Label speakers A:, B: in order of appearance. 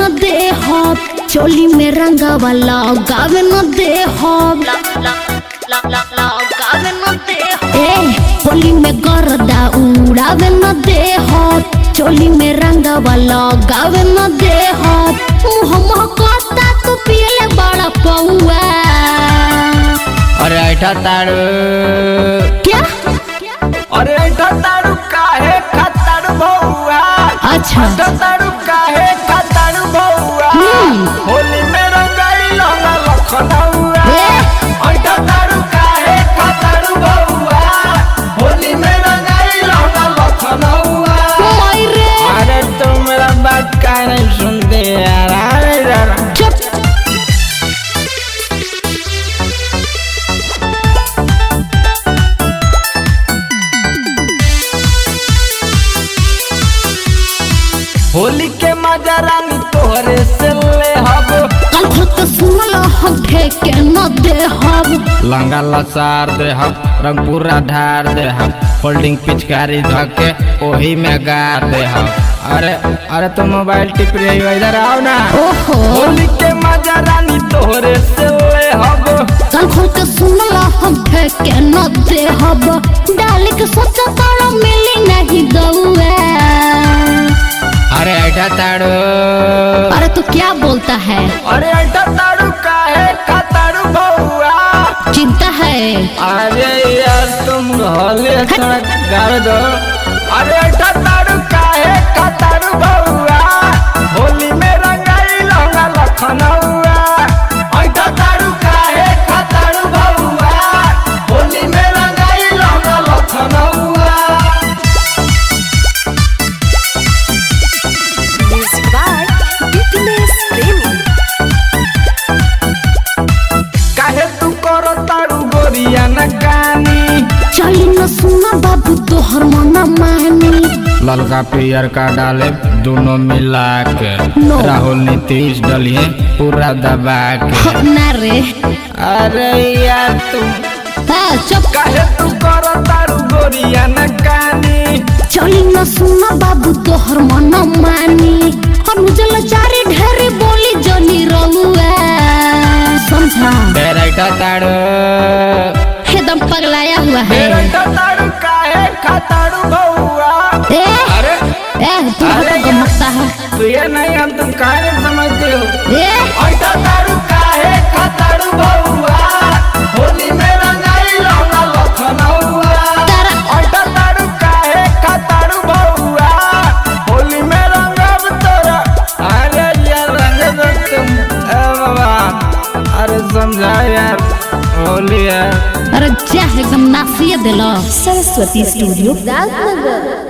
A: न दे हब चोली में रंगा वाला गावे न दे हब ए होली में गर्दा उड़ावे न दे हब चोली में रंगा वाला गावे न दे हब मुँह महकता तू पियले बड़ा पौआ
B: अरे ऐठा ताड़ू
A: क्या
B: अरे ऐठा ताड़ू काहे खताड़ू भौआ
A: अच्छा
B: ऐठा ताड़ू काहे खताड़ू भौआ
A: हम्म।
B: होली में रंगाई लौंगा लखनऊआ
A: ए।
B: ऐठा ताड़ू काहे खताड़ू भौआ होली में रंगाई लौंगा लखनऊआ
A: ओए रे
B: अरे तुम मेरा बात काहे नहीं सुनते यार अरे यार
A: चुप
B: होली के मजा रानी तोहरे से ले हब
A: कल खुद के सुनल हम ठेके न दे हब
B: लंगा लसार दे हम रंग पूरा ढार दे हम फोल्डिंग पिचकारी धके ओही में गार दे हम अरे अरे तुम मोबाइल टिप रही हो इधर आओ ना
A: ओहो
B: होली के मजा रानी तोहरे से ले हब
A: कल खुद के सुनल हम ठेके न दे हब डाल के सोचा तारा मिली नहीं दउआ
B: अरे ऐठा ताड़ू
A: अरे तू क्या बोलता है
B: अरे ऐठा ताड़ू काहे खताड़ू बउआ
A: चिंता है
B: अरे यार तुम होली थोड़ा गाड़ दो अरे ऐठा ताड़ू काहे खताड़ू बउआ होली में रंगाई लौंगा लखनऊआ ऐठा ताड़ू काहे खताड़ू बउआ होली में रंगाई लौंगा लखनऊआ
C: Music by Fitness Premi.
B: काहे तू करो ताड़ू गोरिया न कानी
A: चली न सुना बाबू तोहर मना मानी
B: ललका पियर का डाले दोनों मिला के
A: No.
B: राहुल नीतीश डलिए पूरा दबा के
A: ना रे
B: अरे यार तुम
A: हाँ, चुप
B: काहे तू करो तारू गोरिया न कानी
A: चली न सुना बाबू तोहर मना मानी अनुजल चारी ढेरी बोली जनी रहुआ समझा
B: बेरैठा तारू
A: एकदम पगलाया हुआ है
B: बेरैठा तारू काहे खातारू बउआ
A: ए
B: अरे
A: ए तू
B: अरे
A: तो गमकता है
B: तू ये नहीं हम तुम काहे नहीं समझते हो
A: ए
B: ऐठा तारू काहे खातारू बउआ होली में रंगाई लौंगा लखनऊआ
A: तारा
B: ऐठा तारू काहे खातारू बउआ होली में रंगब तोरा अरे यार रंग दो तुम ए बाबा अरे समझा यार होली है
A: अरे जा एकदम नासिए दिलो
C: Saraswati Studio, Ralph Nagar.